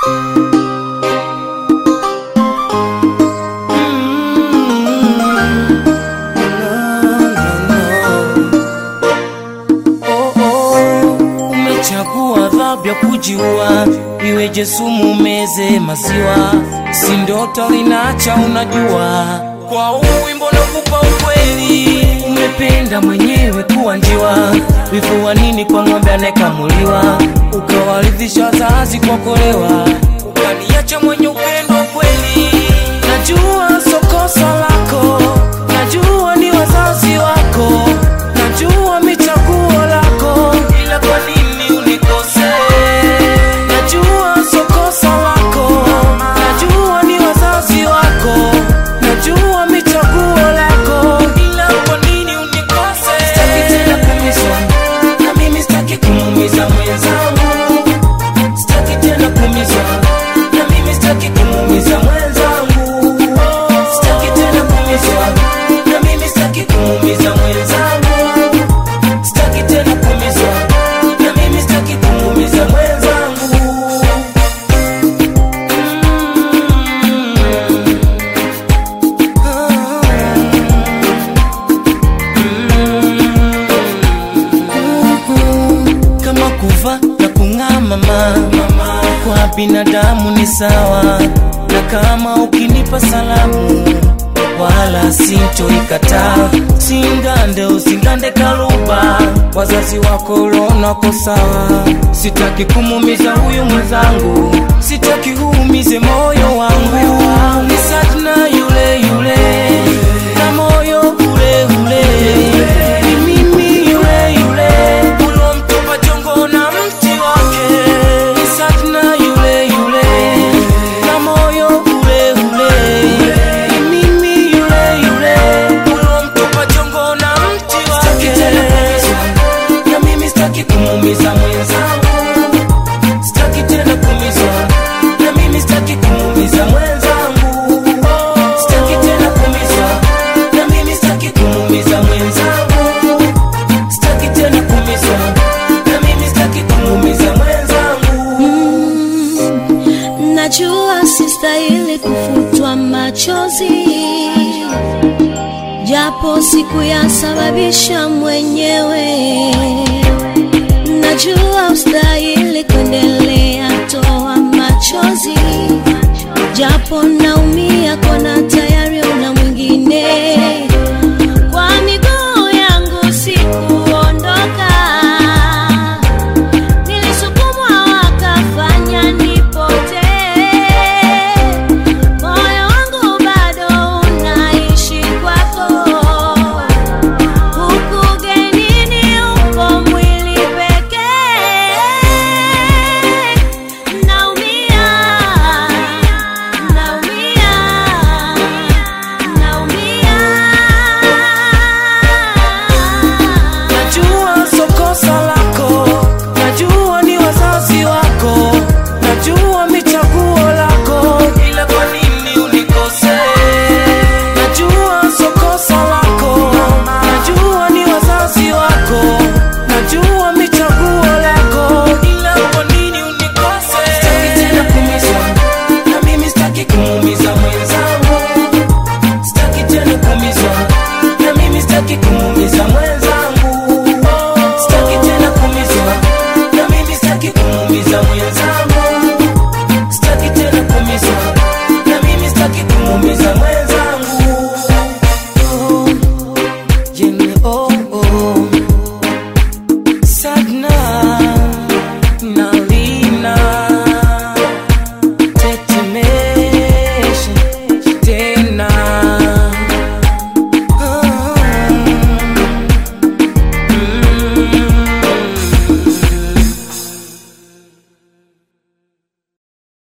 Umechagua adhabu ya kujiua, iweje sumu meze maziwa, si ndoto linacha unajua. Kwa huu wimbo nakupa ukweli, umependa mwenyewe kuwa njiwa, wivu wa nini kwa ng'ombe anayekamuliwa, ukawaridhisha wazazi kwa kolewa, ukaniacha mwenye upendo wa kweli. Najua sio kosa lako, najua ni wazazi wako, najua michaguo lako, ila kwa nini unikose? Najua sio kosa lako, najua ni wazazi wako, najua michaguo lako, ila kwa nini unikose? Sitaki tena kuumizwa, na mimi sitaki kumuumiza mwenzangu, sitaki tena kuumizwa, na mimi sitaki kumuumiza mwenzangu, sitaki tena kuumizwa, na mimi sitaki kumuumiza mwenzangu, sitaki tena kuumizwa, na mimi sitaki kumuumiza mwenzangu. kama kuva na kung'aa mama, kwa binadamu ni sawa, na kama ukinipa salamu wala sintoikataa, singande usingande kaluba, wazazi wako ulonako sawa, sitaki kumumiza huyu mwenzangu, sitaki huumize moyo wangu, ni Satna yule yule na moyo ule ule, ni mimi yule yule ulomtupa jongo na mti wake, ni Satna yule yule na moyo ule ule, ni mimi yule yule ulomtupa jongo na mti wake. Na mimi sitaki kumuumiza mwenzangu, sitaki tena kuumizwa, na mimi sitaki kumuumiza mwenzangu, sitaki tena kuumizwa, na mimi sitaki kumuumiza mwenzangu, sitaki tena kuumizwa, na mimi sitaki kumuumiza mwenzangu. Najua sistahili kufutwa machozi, japo sikuyasababisha mwenyewe. Najua ustahili kuendelea